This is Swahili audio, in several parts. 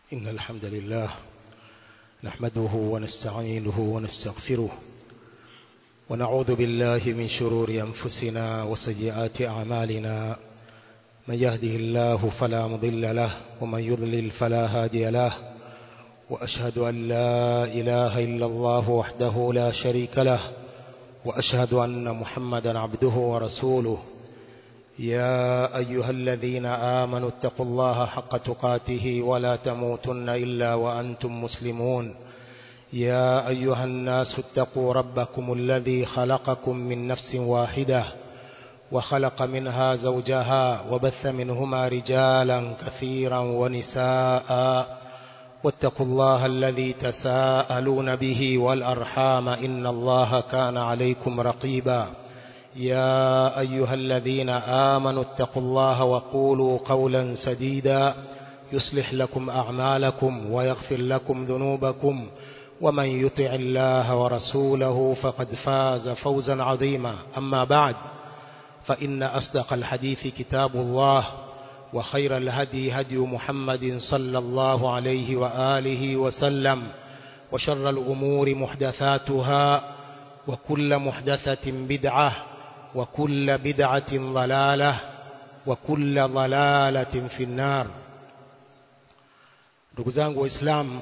إن الحمد لله نحمده ونستعينه ونستغفره ونعوذ بالله من شرور أنفسنا وسيئات أعمالنا من يهده الله فلا مضل له ومن يضلل فلا هادي له وأشهد أن لا إله إلا الله وحده لا شريك له وأشهد أن محمدا عبده ورسوله يا أيها الذين آمنوا اتقوا الله حق تقاته ولا تموتن إلا وأنتم مسلمون يا أيها الناس اتقوا ربكم الذي خلقكم من نفس واحدة وخلق منها زوجها وبث منهما رجالا كثيرا ونساء واتقوا الله الذي تساءلون به والأرحام إن الله كان عليكم رقيبا يا أيها الذين آمنوا اتقوا الله وقولوا قولا سديدا يصلح لكم أعمالكم ويغفر لكم ذنوبكم ومن يطع الله ورسوله فقد فاز فوزا عظيما أما بعد فإن أصدق الحديث كتاب الله وخير الهدي هدي محمد صلى الله عليه وآله وسلم وشر الأمور محدثاتها وكل محدثة بدعة وكل بدعة ضلالة وكل ضلالة في النار ndugu zangu waislamu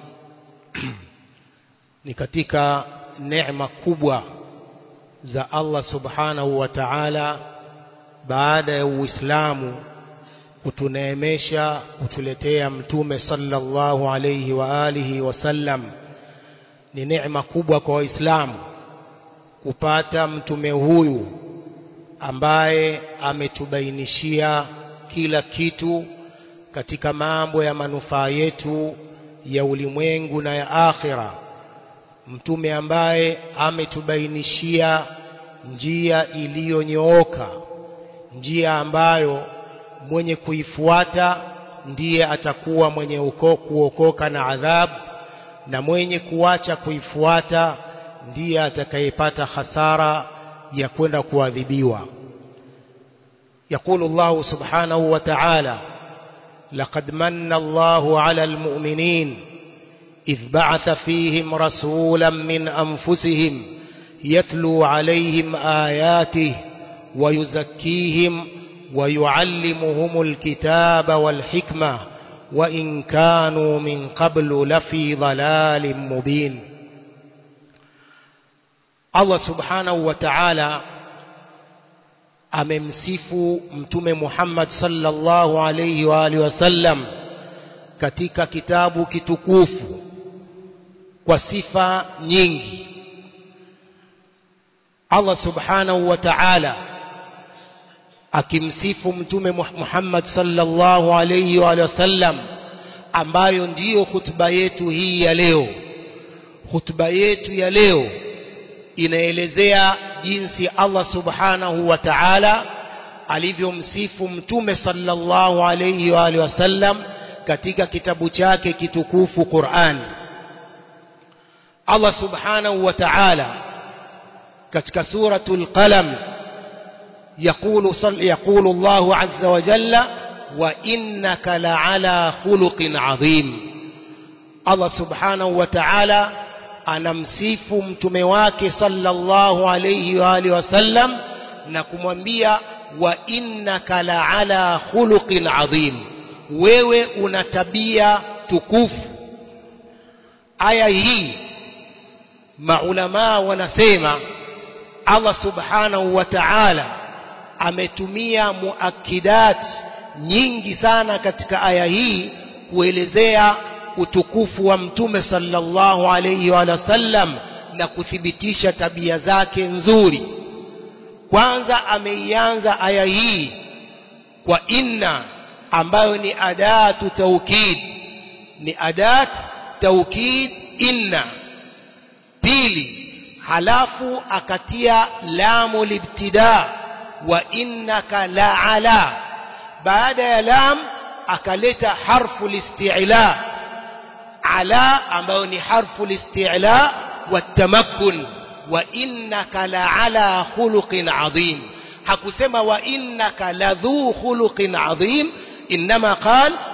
ni katika neema kubwa za Allah subhanahu wa ta'ala baada ya uislamu kutuneemesha kutuletea mtume sallallahu alayhi wa alihi wasallam ni neema kubwa kwa waislamu kupata mtume huyu ambaye ametubainishia kila kitu katika mambo ya manufaa yetu ya ulimwengu na ya akhira mtume ambaye ametubainishia njia iliyonyooka njia ambayo mwenye kuifuata ndiye atakuwa mwenye uko, kuokoka na adhabu na mwenye kuacha kuifuata ndiye atakayepata hasara ya kwenda kuadhibiwa يقول الله سبحانه وتعالى لقد من الله على المؤمنين إذ بعث فيهم رسولا من أنفسهم يتلو عليهم آياته ويزكيهم ويعلمهم الكتاب والحكمة وإن كانوا من قبل لفي ضلال مبين Allah subhanahu wa ta'ala amemsifu mtume Muhammad sallallahu alayhi wa alihi wasallam katika kitabu kitukufu kwa sifa nyingi Allah subhanahu wa ta'ala akimsifu mtume Muhammad sallallahu alayhi wa alihi wasallam ambayo ndiyo hutuba yetu hii ya leo hutuba yetu ya leo inaelezea jinsi Allah subhanahu wa ta'ala alivyomsifu mtume sallallahu alayhi wa alihi wasallam katika kitabu chake kitukufu Qur'an Allah subhanahu wa ta'ala katika suratul qalam يقول صل يقول الله عز وجل وإنك لعلى خلق عظيم الله سبحانه وتعالى anamsifu mtume wake sallallahu alayhi wa alihi wasallam na kumwambia wa innaka la ala khuluqin adhim wewe una tabia tukufu aya hii maulama wanasema Allah subhanahu wa ta'ala ametumia muakidat nyingi sana katika aya hii kuelezea utukufu wa mtume sallallahu alayhi wa sallam na kuthibitisha tabia zake nzuri kwanza ameianza aya hii kwa inna ambayo ni adatu taukid ni adat taukid inna pili halafu akatia lamu libtida wa innaka la ala baada ya lam akaleta harfu listi'la ala ambayo ni harfu listi'la watamakkun wa innaka la ala khuluqin adhim hakusema wa innaka ladhu khuluqin adhim inma qal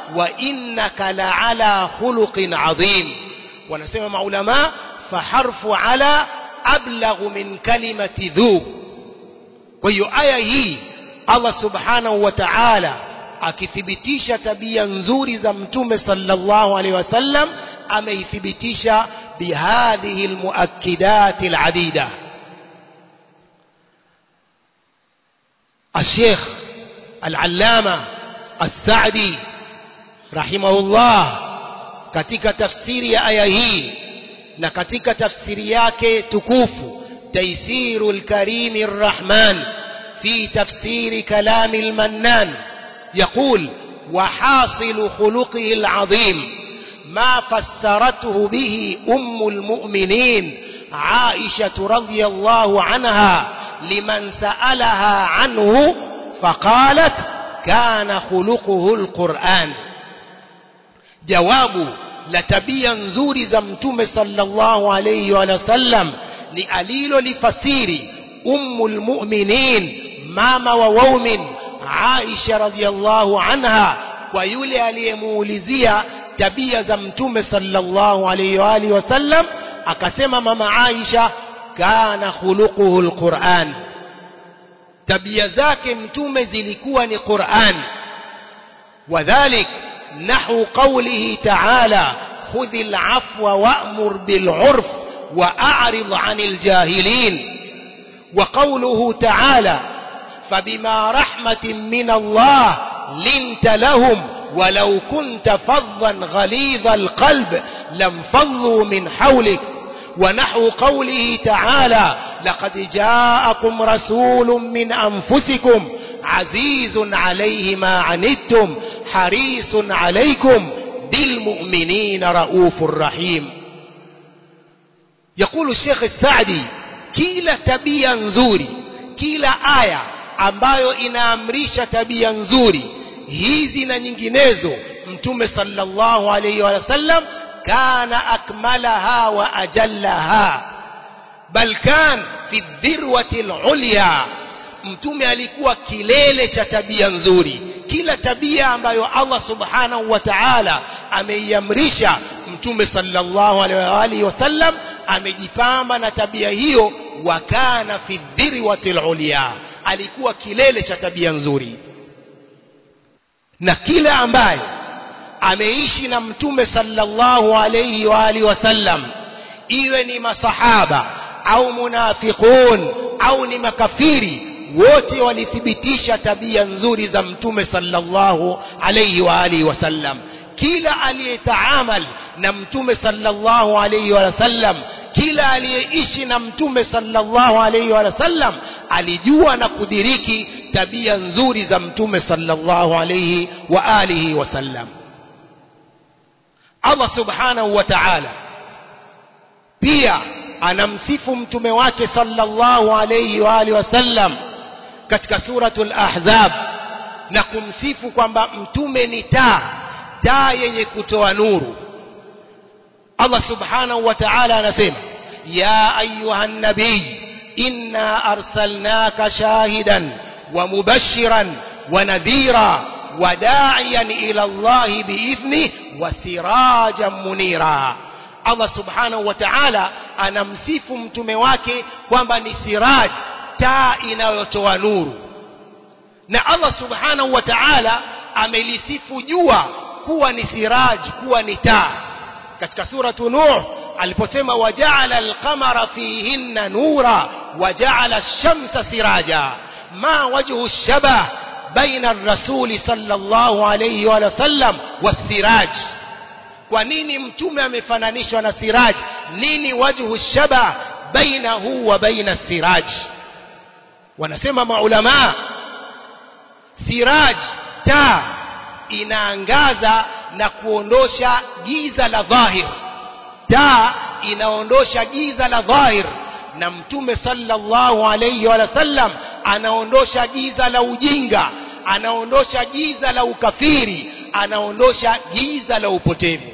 wa innaka la'ala khuluqin adhim wanasema maulama faharfu ala ablaghu min kalimati dhu kwa hiyo aya hii Allah subhanahu wa ta'ala akithibitisha tabia nzuri za mtume sallallahu alaihi wasallam ameithibitisha bihadhihi almuakkidat aladida الشيخ العلامة السعدي رحمه الله katika tafsiri ya aya hii na katika tafsiri yake tukufu taisirul karimir rahman في تفسير كلام المنان يقول وحاصل خلقه العظيم ما فسرته به أم المؤمنين عائشة رضي الله عنها لمن سألها عنه فقالت كان خلقه القرآن جواب لتبيا نزور زمتم صلى الله عليه وسلم لأليل لفسير أم المؤمنين mama wa waumin Aisha radhiallahu anha kwa yule aliyemuulizia tabia za mtume sallallahu alayhi wa alihi wasallam akasema mama Aisha kana khuluquhu alquran tabia zake mtume zilikuwa ni Qur'an wadhalik nahu qawlihi ta'ala khudh al'afwa wa'mur bil'urf wa'rid 'anil jahilin وقوله تعالى فبما رحمة من الله لنت لهم ولو كنت فظا غليظ القلب لانفضوا من حولك ونحو قوله تعالى لقد جاءكم رسول من أنفسكم عزيز عليه ما عنتم حريص عليكم بالمؤمنين رؤوف رحيم يقول الشيخ السعدي kila tabia nzuri kila aya ambayo inaamrisha tabia nzuri hizi na nyinginezo mtume sallallahu alayhi wa sallam kana akmalaha wa ajallaha bal kan fi dhirwati alulya mtume alikuwa kilele cha tabia nzuri kila tabia ambayo Allah subhanahu wa ta'ala ameiamrisha mtume sallallahu alaihi wasallam amejipamba na tabia hiyo wa kana fi dhirwati alulya alikuwa kilele cha tabia nzuri na kila ambaye ameishi na mtume sallallahu alayhi wa alihi wasallam iwe ni masahaba au munafiqun au ni makafiri wote walithibitisha tabia nzuri za mtume sallallahu alayhi wa alihi wasallam kila aliyetaamal na mtume sallallahu alayhi wa sallam kila aliyeishi na mtume sallallahu alayhi wa sallam alijua na kudiriki tabia nzuri za mtume sallallahu alayhi wa alihi wasallam Allah subhanahu wa ta'ala pia anamsifu mtume wake sallallahu alayhi wa alihi wasallam katika suratul ahzab na kumsifu kwamba mtume ni taa taa yenye kutoa nuru Allah subhanahu wa ta'ala anasema ya ayuhan nabiy inna arsalnaka shahidan wa mubashiran wa nadhira wa da'iyan ila Allah bi'ithni wa sirajan munira Allah subhanahu wa ta'ala anamsifu mtume wake kwamba ni siraj taa inayotoa nuru na Allah subhanahu wa ta'ala amelisifu jua kuwa ni siraj kuwa ni taa katika suratu nuh aliposema waja'ala al-qamara fihinna nura waja'ala ash-shamsa siraja ma wajhu ash-shabah baina ar-rasuli sallallahu alayhi wa sallam was-siraj kwa nini mtume amefananishwa na siraj nini wajhu ash-shabah bainahu wa baina as-siraj wanasema maulama siraj taa inaangaza na kuondosha giza la dhahir taa inaondosha giza la dhahir na mtume sallallahu alayhi wa sallam anaondosha giza la ujinga anaondosha giza la ukafiri anaondosha giza la upotevu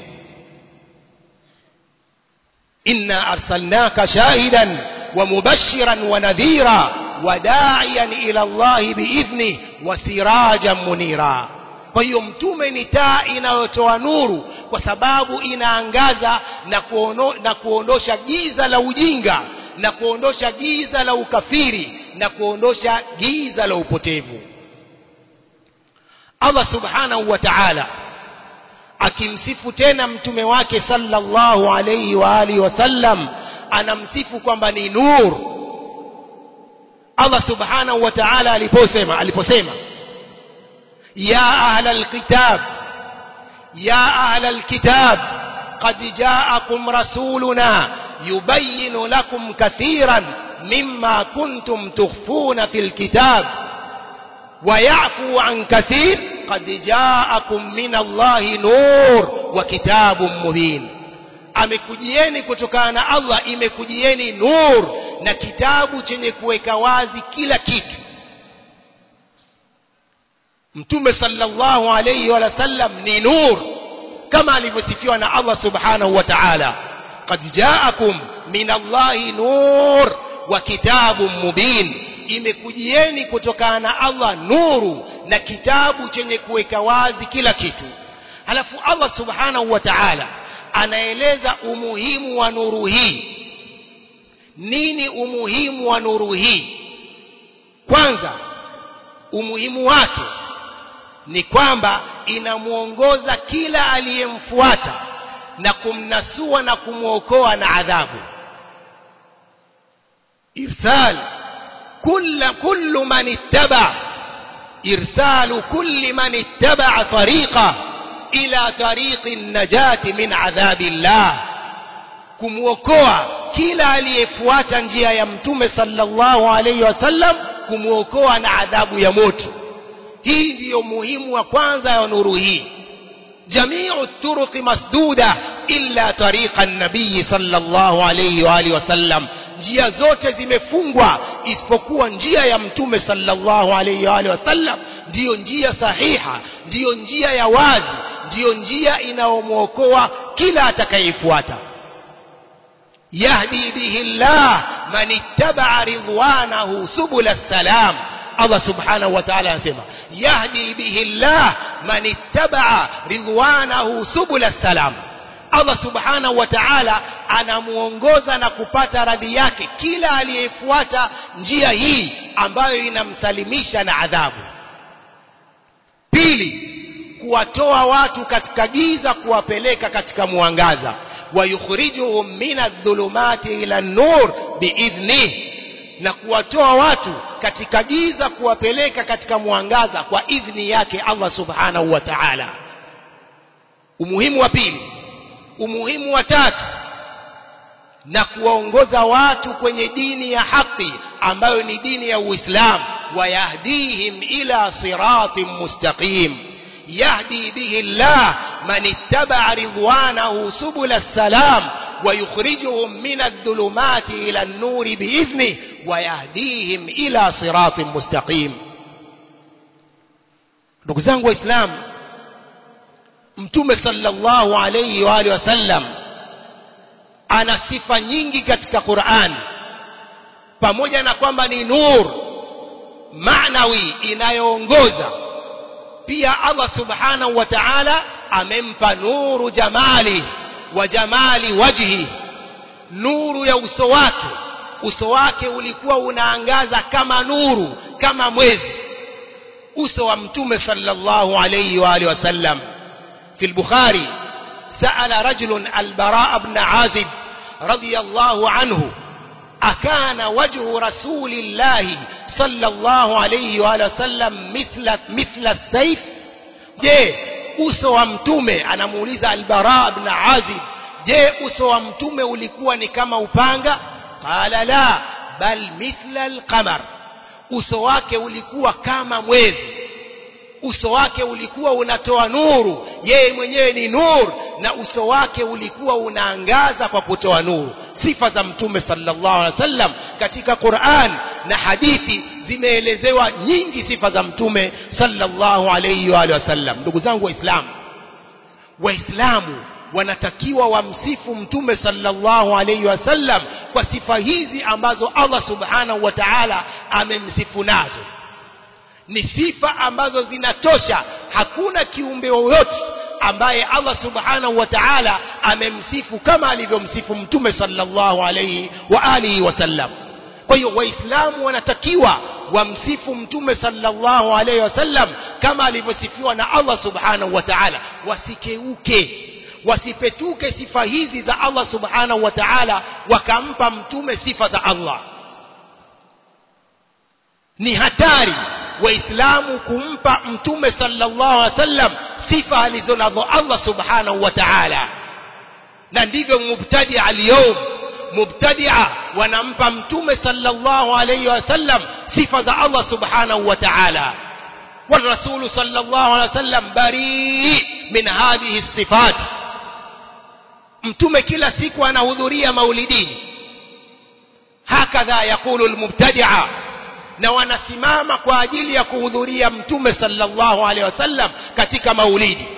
inna arsalnaka shahidan wa mubashiran wa nadhira وداعيا إلى الله بإذنه وسراجا منيرا kwa hiyo mtume ni taa inayotoa nuru kwa sababu inaangaza na, kuono, na kuondosha giza la ujinga na kuondosha giza la ukafiri na kuondosha giza la upotevu Allah subhanahu wa ta'ala akimsifu tena mtume wake sallallahu alayhi wa alihi wasallam anamsifu kwamba ni nur Allah subhanahu wa ta'ala aliposema aliposema ya ahla alkitab ya ahla alkitab qad ja'akum rasuluna yubayyin lakum kathiran mimma kuntum tukhfuna fil kitab ويعفو عن كثير قد جاءكم من الله نور وكتاب مبين amekujieni kutokana na Allah imekujieni nur na kitabu chenye kuweka wazi kila kitu Mtume sallallahu alayhi wa sallam ni nur kama alivyosifiwa na Allah subhanahu wa ta'ala qad ja'akum min Allahi nur wa kitabun mubin imekujieni kutokana na Allah nuru na kitabu chenye kuweka wazi kila kitu halafu Allah subhanahu wa ta'ala anaeleza umuhimu wa nuru hii nini umuhimu wa nuru hii kwanza umuhimu wake ni kwamba inamuongoza kila aliyemfuata na kumnasua na kumwokoa na adhabu irsal كل كل من اتبع إرسال كل من اتبع طريقه إلى طريق النجاة من عذاب الله kumwokoa kila aliyefuata njia ya mtume sallallahu alayhi wasallam kumwokoa na adhabu ya moto hii ndiyo muhimu wa kwanza ya nuru hii jamiu turuqi masduda illa tariqa an-nabii sallallahu alayhi wa alihi wasallam njia zote zimefungwa isipokuwa njia ya mtume sallallahu alayhi wa alihi wasallam ndiyo njia sahiha ndiyo njia ya wazi ndiyo njia inayomwokoa kila atakayefuata yahdi bihi llah man ittaba'a ridwanahu subula salam Allah subhanahu wa ta'ala anasema yahdi bihi llah man ittaba'a ridwanahu subula salam Allah subhanahu wa ta'ala anamuongoza na kupata radhi yake kila aliyefuata njia hii ambayo inamsalimisha na adhabu pili kuwatoa watu katika giza kuwapeleka katika mwangaza wayukhrijuhum min adh-dhulumati ila an-nur biidhnih na kuwatoa watu katika giza kuwapeleka katika mwangaza kwa idhni yake Allah subhanahu wa ta'ala umuhimu wa pili umuhimu wa tatu na kuwaongoza watu kwenye dini ya haki ambayo ni dini ya Uislamu wayahdihim ila siratin mustaqim yahdi bihi Allah man ittaba'a ridwanahu subula salam ويخرجهم من الظلمات إلى النور بإذنه ويهديهم إلى صراط مستقيم ndugu zangu waislamu mtume sallallahu alayhi wa alihi wasallam ana sifa nyingi katika Qur'an pamoja na kwamba ni nur maanawi inayoongoza pia Allah subhanahu wa ta'ala amempa nuru jamali wa jamali wajhi nuru ya uso wake uso wake ulikuwa unaangaza kama nuru kama mwezi uso wa mtume sallallahu alayhi wa alihi wasallam في البخاري سأل رجل البراء بن عازب رضي الله عنه أكان وجه رسول الله صلى الله عليه وآله وسلم مثل مثل السيف je uso wa mtume anamuuliza albara ibn azib je uso wa mtume ulikuwa ni kama upanga qala la bal mithla alqamar uso wake ulikuwa kama mwezi uso wake ulikuwa unatoa nuru yeye mwenyewe ni nur na uso wake ulikuwa unaangaza kwa kutoa nuru sifa za mtume sallallahu alaihi wasallam katika Qur'an na hadithi zimeelezewa nyingi sifa za mtume sallallahu alaihi wa wasallam ndugu zangu waislamu waislamu wanatakiwa wamsifu mtume sallallahu alaihi wasallam kwa sifa hizi ambazo Allah subhanahu wa ta'ala amemsifu nazo ni sifa ambazo zinatosha hakuna kiumbe yoyote ambaye Allah subhanahu wa ta'ala amemsifu kama alivyomsifu mtume sallallahu alayhi wa alihi wasallam kwa hiyo waislamu wanatakiwa wamsifu mtume sallallahu alayhi wasallam kama alivyosifiwa na Allah subhanahu wa ta'ala wasikeuke wasipetuke sifa hizi za Allah subhanahu wa ta'ala wakampa mtume sifa za Allah ni hatari waislamu kumpa mtume sallallahu alaihi wasallam sifa alizonazo Allah subhanahu wa ta'ala na ndivyo mubtadi al-yawm mubtadia wanampa mtume sallallahu alaihi wasallam sifa za Allah subhanahu wa ta'ala والرسول صلى الله عليه وسلم بريء من هذه الصفات mtume kila siku anahudhuria maulidini hakadha yaqulu almubtadi'a na wanasimama kwa ajili ya kuhudhuria mtume sallallahu alaihi wasallam katika maulidi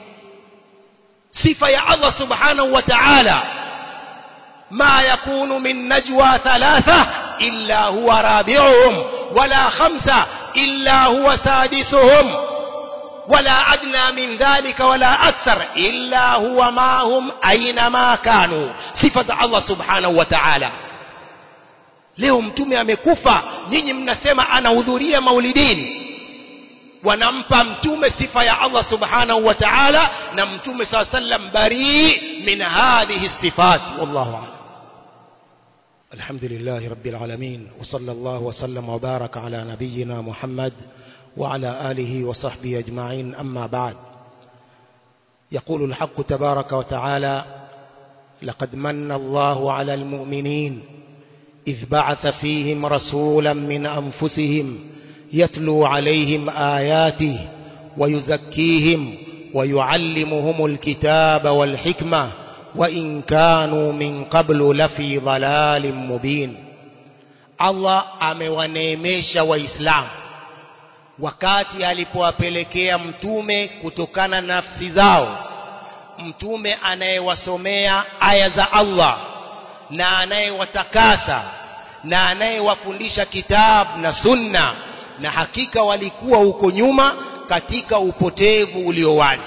sifa ya Allah subhanahu wa ta'ala ما يكون من نجوى ثلاثة إلا هو رابعهم ولا خمسة إلا هو سادسهم ولا أدنى من ذلك ولا أكثر إلا هو معهم أينما كانوا صفة الله سبحانه وتعالى leo mtume amekufa nyinyi mnasema anahudhuria maulidini wanampa mtume sifa ya Allah subhanahu wa ta'ala na mtume saa sallam bari min hadhihi sifat wallahu a'lam الحمد لله رب العالمين وصلى الله وسلم وبارك على نبينا محمد وعلى آله وصحبه أجمعين أما بعد يقول الحق تبارك وتعالى لقد من الله على المؤمنين إذ بعث فيهم رسولا من أنفسهم يتلو عليهم آياته ويزكيهم ويعلمهم الكتاب والحكمة وإن كانوا من قبل لفي ضلال مبين Allah amewaneemesha waislamu wakati alipowapelekea mtume kutokana na nafsi zao mtume anayewasomea aya za Allah na anayewatakasa na anayewafundisha kitabu na sunna na hakika walikuwa huko nyuma katika upotevu ulio wazi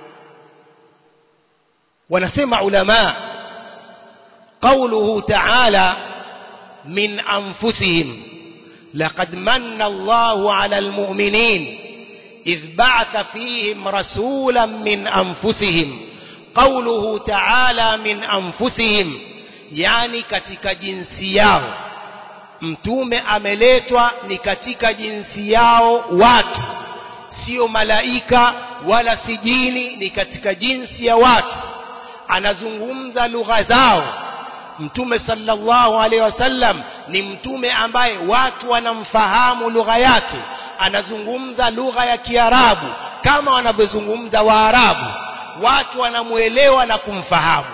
wanasema ulama قوله تعالى من أنفسهم لقد من الله على المؤمنين إذ بعث فيهم رسولا من أنفسهم قوله تعالى من أنفسهم yani katika jinsi yao mtume ameletwa ni katika jinsi yao watu sio malaika wala si jini ni katika jinsi ya watu anazungumza lugha zao mtume sallallahu alaihi wasallam ni mtume ambaye watu wanamfahamu lugha yake anazungumza lugha ya kiarabu kama wanavyozungumza waarabu watu wanamuelewa na kumfahamu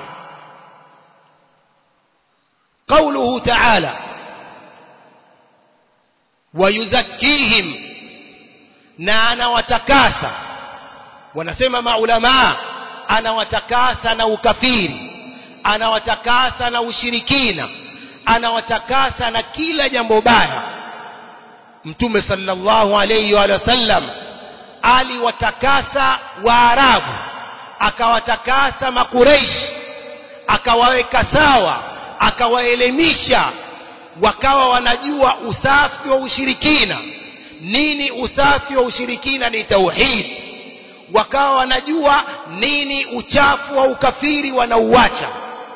قوله تعالى ويزكيهم na anawatakasa wanasema maulamaa anawatakasa na ukafiri anawatakasa na ushirikina anawatakasa na kila jambo baya mtume sallallahu alayhi wa sallam aliwatakasa waarabu akawatakasa makureishi akawaweka sawa akawaelimisha wakawa wanajua usafi wa ushirikina nini usafi wa ushirikina ni tauhid wakawa wanajua nini uchafu wa ukafiri wanauacha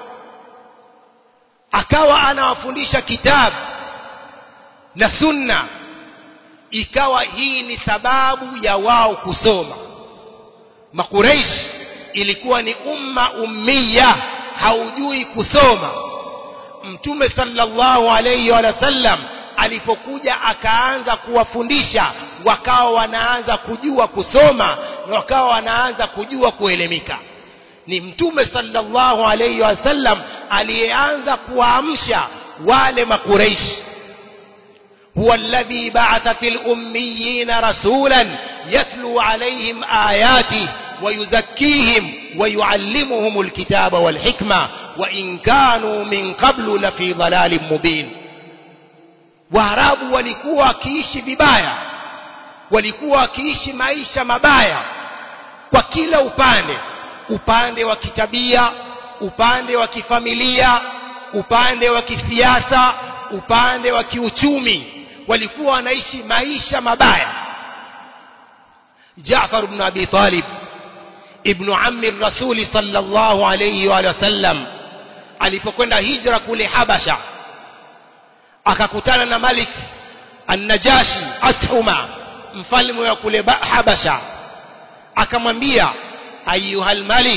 akawa anawafundisha kitabu na sunna ikawa hii ni sababu ya wao kusoma makureish ilikuwa ni umma ummiya haujui kusoma mtume sallallahu alayhi wa sallam alipokuja akaanza kuwafundisha wakawa wanaanza kujua kusoma wakawa wanaanza kujua kuelimika ni mtume sallallahu alayhi wa sallam aliyeanza kuwaamsha wale makureishi هو الذي بعث في الأميين رسولا يتلو عليهم آياته ويزكيهم ويعلمهم الكتاب والحكمة وإن كانوا من قبل لفي ضلال مبين waarabu walikuwa wakiishi vibaya walikuwa wakiishi maisha mabaya kwa kila upande upande wa kitabia upande wa kifamilia upande wa kisiasa upande wa kiuchumi walikuwa wanaishi maisha mabaya Jaafar ibn Abi Talib ibn ammi rasuli sallallahu alayhi wa sallam alipokwenda hijra kule Habasha akakutana na Malik an-Najashi Ashuma mfalme wa kule Habasha akamwambia ayuhal malik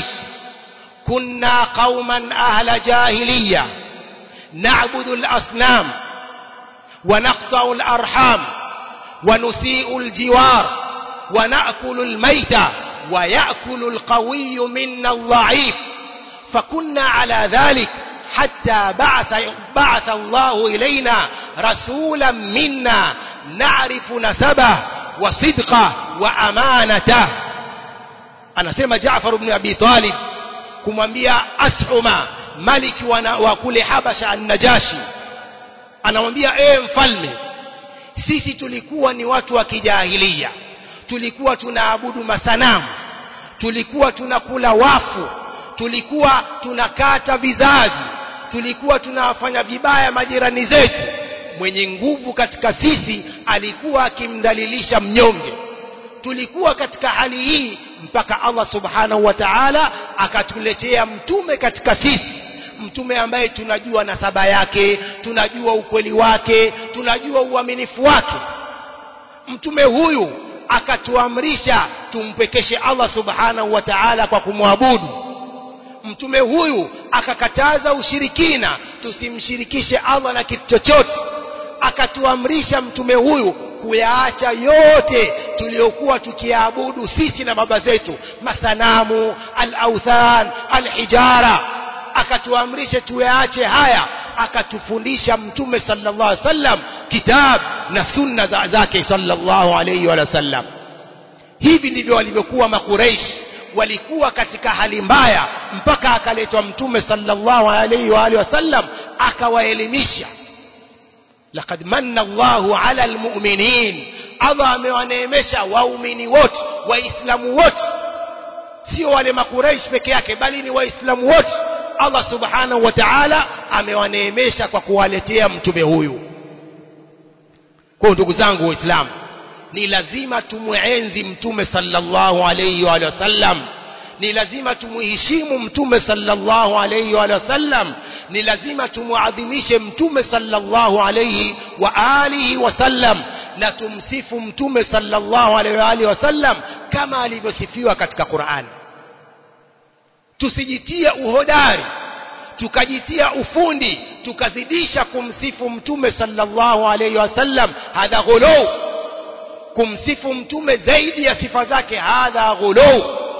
kunna qauman ahla jahiliya na'budu al-asnam wa naqta'u al-arham wa nusi'u al-jiwar wa na'kulu al-mayta wa ya'kulu al-qawiyyu minna al-dha'if فكنا على ذلك حتى بعث بعث الله إلينا رسولا منا نعرف نسبه وصدقه وأمانته anasema Jaafar ibn Abi Talib kumwambia Ashuma maliki wa kule Habasha an-Najashi anamwambia ee mfalme sisi tulikuwa ni watu wa kijahilia tulikuwa tunaabudu masanamu tulikuwa tunakula wafu tulikuwa tunakata vizazi tulikuwa tunawafanya vibaya majirani zetu mwenye nguvu katika sisi alikuwa akimdhalilisha mnyonge tulikuwa katika hali hii mpaka Allah subhanahu wa ta'ala akatuletea mtume katika sisi mtume ambaye tunajua nasaba yake tunajua ukweli wake tunajua uaminifu wake mtume huyu akatuamrisha tumpekeshe Allah subhanahu wa ta'ala kwa kumwabudu mtume huyu akakataza ushirikina tusimshirikishe Allah na kitu chochote akatuamrisha mtume huyu kuyaacha yote tuliyokuwa tukiabudu sisi na baba zetu masanamu al-authan al-hijara akatuamrisha tuyaache haya akatufundisha mtume sallallahu alaihi wasallam kitab na sunna zake sallallahu alaihi wasallam hivi ndivyo walivyokuwa makureish walikuwa katika hali mbaya mpaka akaletwa mtume sallallahu alaihi wa alihi wasallam akawaelimisha laqad manna Allahu ala almu'minin Allah amewaneemesha waumini wote waislamu wote sio wale makuraish peke yake bali ni waislamu wote Allah subhanahu wa ta'ala amewaneemesha kwa kuwaletea mtume huyu kwa ndugu zangu waislamu ni lazima tumuenzi mtume sallallahu alayhi wa sallam ni lazima tumuheshimu mtume sallallahu alayhi wa sallam ni lazima tumuadhimishe mtume sallallahu alayhi wa alihi wa sallam na tumsifu mtume sallallahu alayhi wa alihi wa sallam kama alivyosifiwa katika Qur'an tusijitie uhodari tukajitia ufundi tukazidisha kumsifu mtume sallallahu alayhi wasallam hadha ghulu kumsifu mtume zaidi ya sifa zake hadha ghulu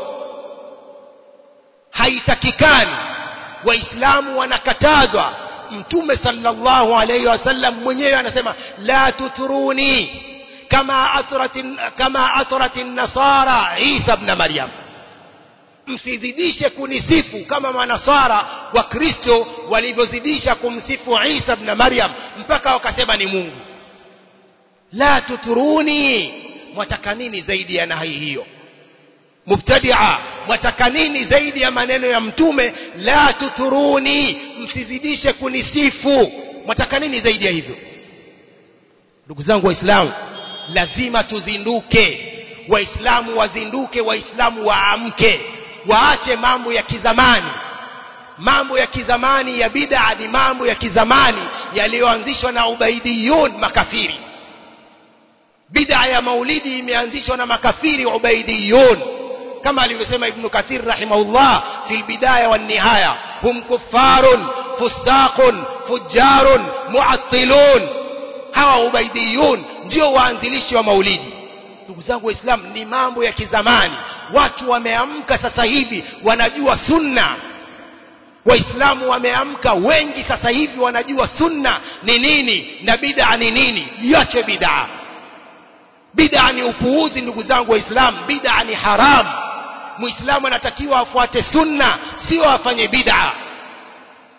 haitakikani waislamu wanakatazwa mtume sallallahu alayhi wasallam mwenyewe anasema la tuturuni kama atrat kama atrat an-nasara Isa ibn Maryam msizidishe kunisifu kama manasara wa Kristo walivyozidisha kumsifu Isa ibn Maryam mpaka wakasema ni Mungu la tuturuni mwataka nini zaidi ya nahi hiyo mubtadia mwataka nini zaidi ya maneno ya mtume la tuturuni msizidishe kunisifu mwataka nini zaidi ya hivyo ndugu zangu waislamu lazima tuzinduke waislamu wazinduke waislamu waamke waache mambo ya kizamani mambo ya kizamani ya bid'a ni mambo ya kizamani yaliyoanzishwa na ubaidiyun makafiri bid'a ya maulidi imeanzishwa na makafiri ubaidiyun kama alivyosema ibn kathir rahimahullah fil bidaya wan nihaya hum kuffarun fusaqun fujjarun muattilun hawa ubaidiyun ndio waanzilishi wa maulidi ndugu zangu waislamu ni mambo ya kizamani watu wameamka sasa hivi wanajua sunna waislamu wameamka wengi sasa hivi wanajua sunna ni nini na bid'a ni nini iache bid'a bid'a ni upuuzi ndugu zangu waislamu bid'a ni haramu muislamu anatakiwa afuate sunna sio afanye bid'a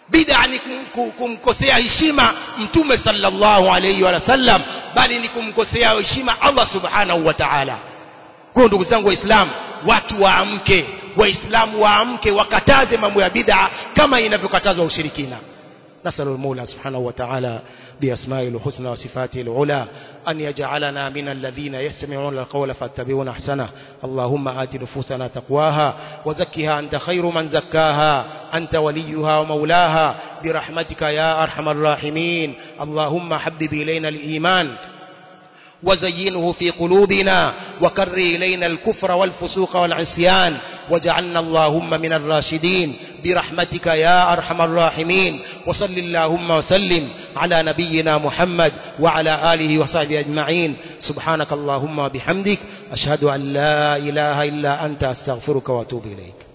bid'a ni kumkosea heshima mtume sallallahu alayhi wa sallam bali ni kumkosea heshima Allah subhanahu wa ta'ala kwa ndugu zangu waislamu watu waamke waislamu waamke wakataze mambo ya bid'a kama inavyokatazwa ushirikina نسأل المولى سبحانه وتعالى بأسمائه الحسنى وصفاته العلى أن يجعلنا من الذين يستمعون القول فاتبعون أحسنه اللهم آت نفوسنا تقواها وزكها أنت خير من زكاها أنت وليها ومولاها برحمتك يا أرحم الراحمين اللهم حبب إلينا الإيمان وزينه في قلوبنا وكر إلينا الكفر والفسوق والعصيان وجعلنا اللهم من الراشدين برحمتك يا أرحم الراحمين وصل اللهم وسلم على نبينا محمد وعلى آله وصحبه أجمعين سبحانك اللهم وبحمدك أشهد أن لا إله إلا أنت أستغفرك وأتوب إليك